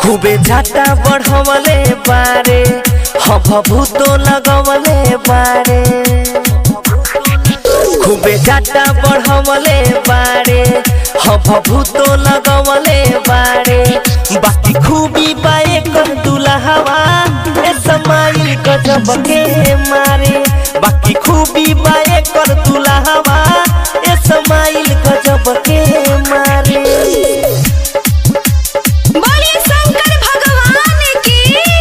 खूबे झाटा बढ़वले बारे हब भूतो लगवले बारे खूबे झाटा बढ़वले बारे हब भूतो लगवले बारे बाकी खूबी बाए कर दुल्हवा ए समाइल गजब के मारे बाकी खूबी बाए कर दुल्हवा ए समाइल गजब के मारे बोलिए शंकर भगवान की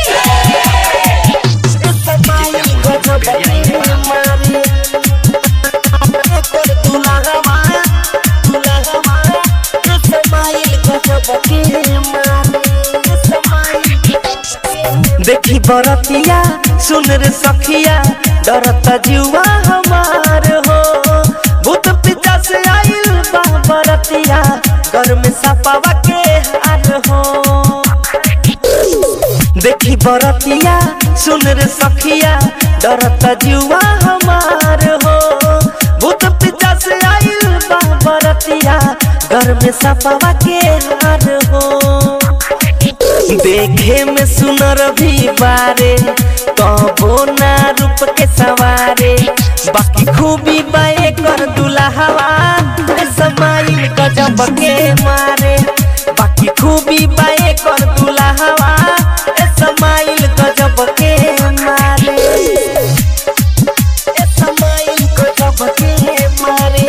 देखी बरतिया सुन रे सखिया डरता जुआ हमार हो भूत पिता से आइल बा बरतिया घर में सपावा के हार हो देखी बरतिया सुन रे सखिया डरता जुआ हमार हो भूत पिता से आइल बा बरतिया घर में सपावा के हार हो देखे में सुनर भी बारे कबो ना रूप के सवारे बाकी खूबी बाए कर दुल्हवा समाइल गजब के मारे बाकी खूबी बाए कर दुल्हवा समाइल गजब के मारे ए समाइल गजब के मारे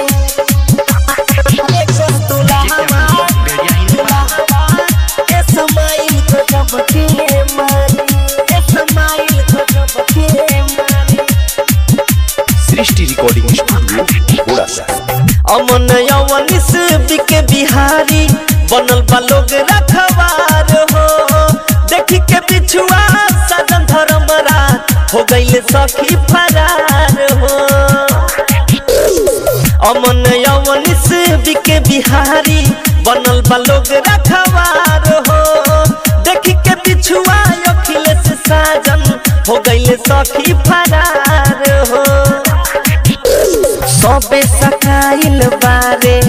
ए कर दुल्हवा दुल्हवा ए समाइल गजब के मारे ए समाइल गजब के मारे सृष्टि रिकॉर्डिंग स्टूडियो घोड़ा सा अमन यवनिस बिके बिहारी बनल बा लोग रखवार हो देखी के पिछुआ सदन धर्मरा हो गईले सखी फरार हो अमन यवनिस बिके बिहारी बनल बा लोग रखवार हो देखी के पिछुआ अखिलेश साजन हो गईले सखी फरार हो सबे सकाइल बारे